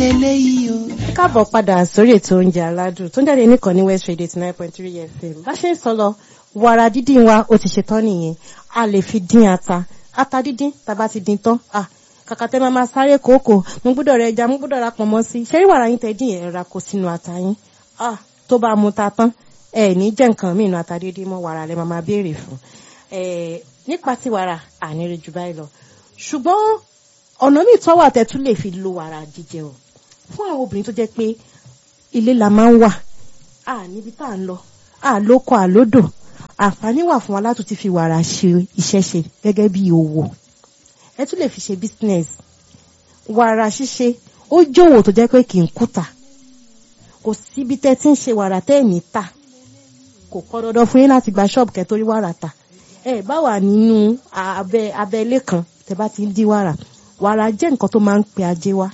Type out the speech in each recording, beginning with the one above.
leléyìí o. káàbọ̀ padà sórí ètò oúnjẹ aládùn tó ń jáde nìkan ní west radio nine point three fm bá ṣe ń sọ lọ wàrà dídín wa ó ti ṣetán nìyẹn a lè fi dín ata ata dídín tàbá ti dín tán ah kàkà tẹ máa máa sáré kòókò mo gbọ́dọ̀ rẹ ẹja mo gbọ́dọ̀ ra pọ̀nmọ́ sí ṣẹ́rí wàrà yín tẹ dín yẹn ra kó sínú ata yín ah tó bá mu ta tán ẹ ní jẹ́ nǹkan míì nù ata dídín mọ́ wàrà lẹ máa máa béèrè fún ẹ nípa ti wàrà àníre jù báyìí lọ ṣùgbọ́n ọ̀nà míì tọ́wọ́ àtẹ̀tún lè fi lo wàrà jíjẹ o fún àwọn obìnrin tó jẹ́ pé ilé la máa ń wà à níbi tá à ń lọ à lóko à lódò àǹfààní wà fún wa láti ti fi wàrà ṣe iṣẹ́ ṣe gẹ́gẹ́ bí òwò ẹ tún lè fi ṣe business wàrà ṣíṣe ó jòwò tó jẹ́ pé kì í kùtà kò síbi tẹ́ tí ń ṣe wàrà tẹ́ ẹ̀ ní tà kò pọn dandan fún yín láti gba ṣọ́ọ̀bù kẹ́ torí wàrà tà ẹ bá wà nínú abẹ abẹ́lé kan tẹ́ bá ti ń dín wàrà wàrà jẹ́ nǹkan tó máa ń pe ajé wá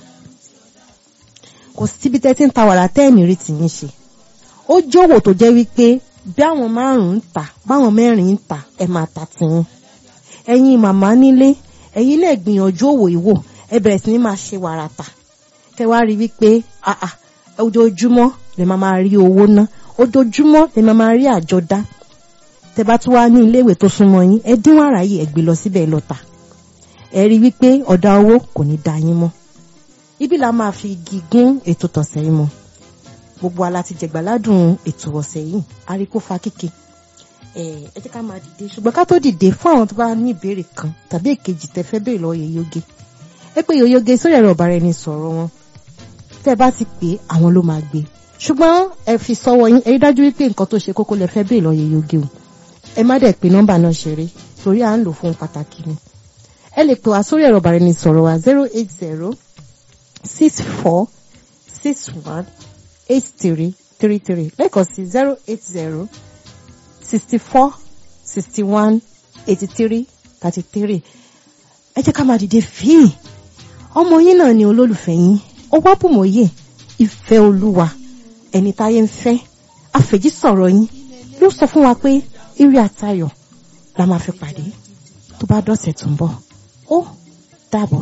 kò síbi tẹ́ tí ń ta wàrà tẹ́ ẹ̀ ní rí tìyín ṣe ó jòwò tó jẹ́ wípé bí àwọn márùn-ún ń tà báwọn mẹ́rin ń tà ẹ máa tà tìyín ẹ̀yin màmá nílé ẹ̀yin náà gbìyànjú òwò ìwò ẹ bẹ̀rẹ̀ sí ní máa ṣe wàrà tà kẹ́ wá rí wípé àà ojoojúmọ́ lè máa máa rí owó ná ojoojúmọ́ lè máa máa rí àjọ dá tẹ́ bá tún wá ní iléèwé tó súnmọ́ yín ẹ dín wàrà yìí ẹ gbé lọ síbẹ̀ lọ tà ẹ rí wípé ọ̀dà owó kò ní dá yín mọ́ ibi la máa fi igi gún ètò tọ̀sẹ̀ yìí mọ́ gbogbo ala ti jẹ̀gbáládùn ètò ọ̀sẹ̀ yìí àríkó fa kíkì ẹ jẹ́ ká máa dìde ṣùgbọ́n ká tó dìde fún àwọn tó bá ní ìbéèrè kan tàbí èkejì tẹ́ fẹ́ béèrè lọ́wọ́ yèyóge ẹ pé yèyóge sórí ẹ̀rọ ọ̀bàrà ẹni sọ̀rọ̀ wọn tẹ́ bá ti pè àwọn ló máa gbé ṣùgbọ́n ẹ fi sọ́wọ́ yín ẹ rí dájú wípé nǹkan tó ṣe kókó lẹ fẹ́ béèrè lọ́wọ́ yèyóge o ẹ má dẹ̀ pé nọ́mbà náà ṣeré torí à ń lò fún pàtàkì ni ẹ lè pè wá sórí ẹ̀rọ ọ̀bàrà ẹni sọ̀rọ̀ wa zero eight zero six four six one eight three three three lẹ́ẹ̀kan sí zero eight zero sixty four sixty one eighty three thirty three ẹ jẹ́ ká máa dìde fíì ọmọ yín náà ni olólùfẹ́ yín ọwọ́ bùmọ̀yé ìfẹ́ olúwa ẹni táyé ń fẹ́ àfẹ̀jí sọ̀rọ̀ yín ló sọ fún wa pé ire àtayọ̀ la máa fi pàdé tó bá dọ̀sẹ̀ tó ń bọ̀ ó dàbọ̀.